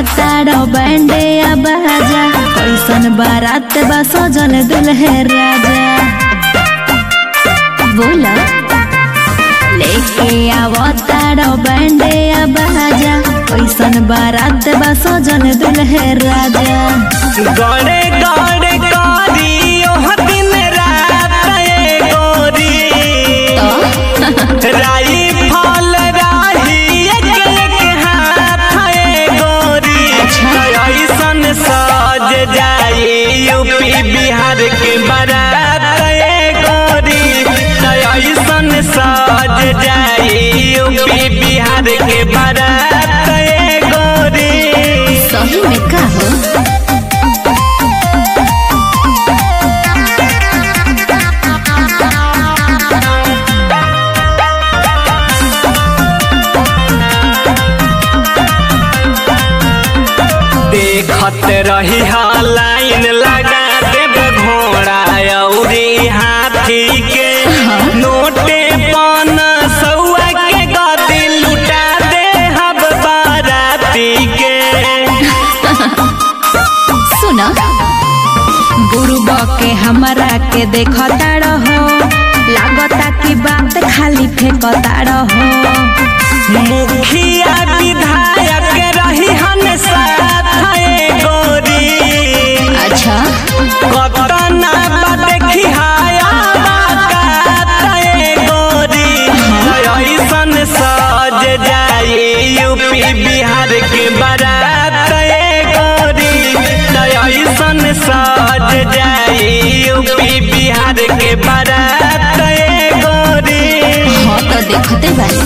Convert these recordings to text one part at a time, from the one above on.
आवतारो बैंडे बाजा कैसन बारात बा सजल दुल्हे राजा बोला लेके आवतारो बैंडे बाजा कैसन बारात बा सजल दुल्हे राजा गड़े गड़े करी ओह दिन रात ए गोरी राई फल राही एक एक हाथ ए गोरी ऐसन सज जाई यूपी बिहार के बारात ए गोरी ऐसन सज जाई यूपी बिहार के बारात ए गोरी सही में का हो देखत रही हा लाइन लगा देब घोड़ा अउरी हाथी के नोटे पान सौआ के गदी लुटा दे हब बाराती के सुना गुरुबा के हमरा के देखता रहो लागता कि बात खाली फेंकता रहो मुखिया विधायक रही हन साथ ए गोरी अच्छा कतना बा देखी हाया बाकात ए गोरी ऐसन सज जाई यूपी बिहार के बारात ए गोरी ऐसन सज जाई यूपी बिहार के बारात ए गोरी हाँ तो देखते बानी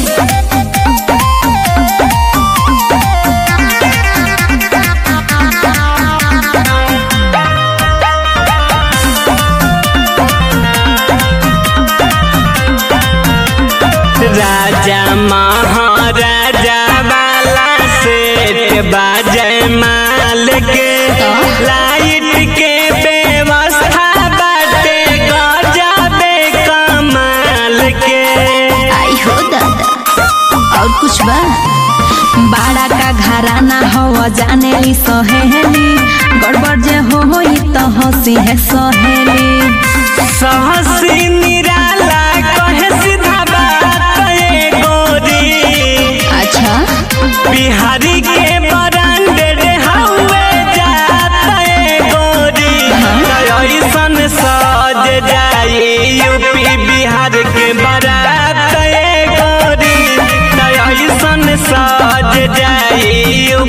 राजा महाराजा वाला सेठ बाजय माल के लाइट के व्यवस्था बाटे गजबे कमाल के आई हो दादा और कुछ बा बाड़ा का घराना हो जाने ली सहेली गड़बड़ जे हो होई तो हंसी है सहेली सहसी निराला कहे सीधा बात ए गोरी अच्छा बिहारी के ब्रांडेड हवे जात ए गोरी ऐसन सज जाई यूपी बिहार के बारात ए गोरी ऐसन सज जाई